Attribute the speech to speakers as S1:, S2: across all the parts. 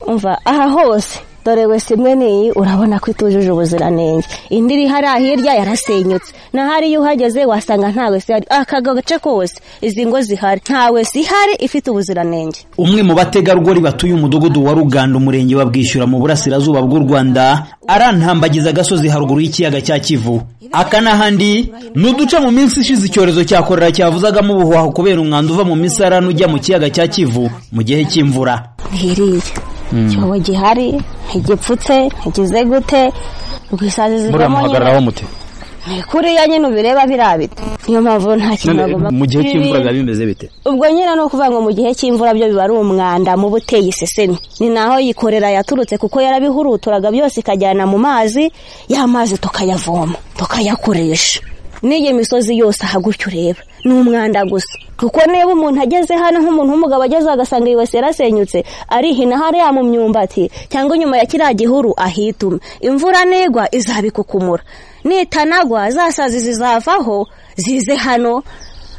S1: umva aha hose dore wese imwe n'iyi urabona ko itujuje ubuziranenge indi iri hariya hirya yarasenyutse n'ahari iyo uhageze wasanga nta wese ihari aka gace kose izi ngo zihari nta wese ihari ifite ubuziranenge
S2: umwe mu bategarugori batuye umudugudu wa ruganda umurenge wa bwishyura mu burasirazuba bw'u rwanda arantambagiza agasozi haruguru y'ikiyaga cya kivu aka n'ahandi ni uduce mu minsi ishize icyorezo cya korera cyavuzagamo ubuhuhaho kubera umwanda uva mu misarane ujya mu kiyaga cya kivu mu gihe cy'imvura
S1: ntiriya icyobo gihari ntigipfutse ntigize gute rwisazi zivamo
S3: muramuhagararaho mute
S1: kuriya nyine ubireba birabita niyo mpamvu nta kintu bagomba
S3: mu gihe cy'imvura biba
S1: Ibi-
S3: bimeze bite
S1: ubwo nyine ni ukuvuga ngo mu gihe cy'imvura byo biba ari umwanda muba uteye isesemi ni naho yikorera yaturutse kuko yarabihuruturaga byose ikajyana mu mazi ya mazi tukayavoma tukayakoresha n'iyi misozi yose aha gutya ureba ni umwanda gusa kuko niba umuntu ageze hano nk'umuntu w'umugabo ageze agasanga yibasi yarasenyutse arihina hariya mu myumbati cyangwa inyuma ya kiriya gihuru ahituma imvura nigwa izabikukumura nitanagwa za sazi zizavaho zize hano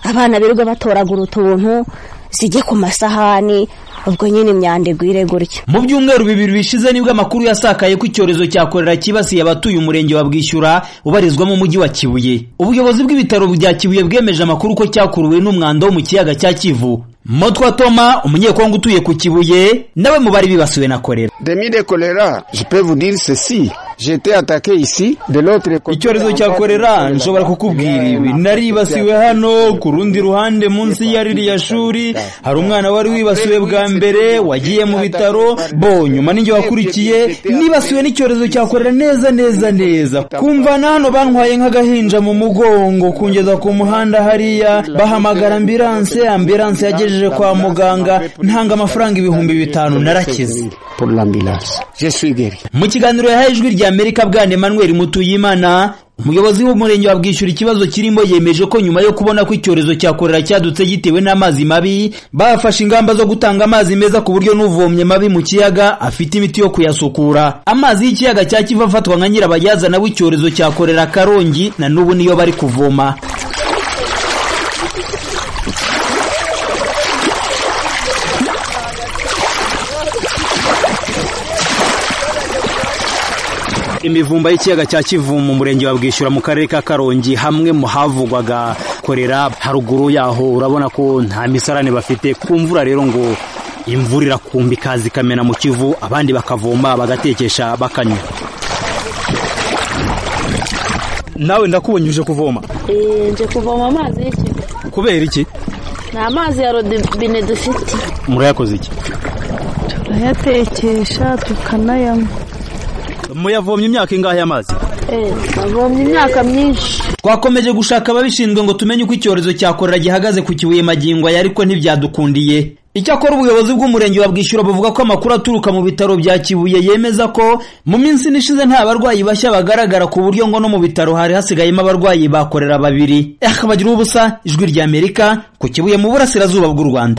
S1: abana birirwa batoragura utuntu zijye ku masahani ubwo nyine imyanda igwire gutya
S2: mu byumweru bibiri bishize nibwo amakuru yasakaye ko icyorezo cya korera cyibasiye abatuye umurenge wa bwishyura ubarizwamo umujyi wa kibuye ubuyobozi bw'ibitaro bya kibuye bwemeje amakuru ko cyakuruwe n'umwanda wo mu kiyaga cya kivu motwa toma umunyekongo utuye ku kibuye nawe mu bari bibasiwe na korera
S4: Demi de choléra, je peux vous dire ceci. J'étais attaqué ici, de l'autre côté.
S2: icyorezo cya korera nshobora kukubwira ibi naribasiwe hano ku rundi ruhande munsi ya ririya shuri hari umwana wari wibasiwe bwa mbere wagiye mu bitaro bo nyuma ninjye wakurikiye nibasiwe n'icyorezo cya korera neza neza neza kumva na hano bantwaye nk'agahinja mu mugongo kungeza ku muhanda hariya bahamagara ambiranse ambiranse yagejeje kwa muganga ntanga amafaranga ibihumbi bitanu narakize
S4: Pour l'ambulance. Je suis guéri.
S2: mu kiganiro yahaye ijwi rya amerika bwana emmanuel mutuyimana umuyobozi w'umurenge wa bwishyura ikibazo kirimo yemeje ko nyuma yo kubona ko icyorezo cya korera cyadutse gitewe n'amazi mabi bafashe ingamba zo gutanga amazi meza ku buryo n'uvomye mabi mu kiyaga afite imiti yo kuyasukura amazi y'ikiyaga cya kivu afatwa nka nyirabayazana w'icyorezo cya korera karongi na n'ubu niyo bari kuvoma imivumba y'ikiyaga cya kivu mu murenge wa bwishyura mu karere ka karongi hamwe mu havugwaga korera haruguru yaho urabona ko nta misarane bafite ku mvura rero ngo imvura irakumba ikaza ikamena mu kivu abandi bakavoma bagatekesha bakanywa nawe ndakubonye uje kuvoma
S5: nje kuvoma amazi y'ikivu
S2: kubera iki
S5: ni amazi ya rodibine dufite
S2: murayakoze iki
S5: turayatekesha tukanayanywa
S2: muyavomye imyaka ingahe amazi
S5: navomye imyaka myinshi
S2: twakomeje gushaka ababishinzwe ngo tumenye uko icyorezo cya korera gihagaze ku kibuye magingo aya ariko ntibyadukundiye icyakora ubuyobozi bw'umurenge wa bwishyura buvuga ko amakuru aturuka mu bitaro bya kibuye yemeza ko mu minsi ishize nta barwayi bashya bagaragara ku buryo ngo no mu bitaro hari hasigayemo abarwayi bakorera babiri eh bagira ubusa ijwi ry'amerika ku kibuye mu burasirazuba bw'u rwanda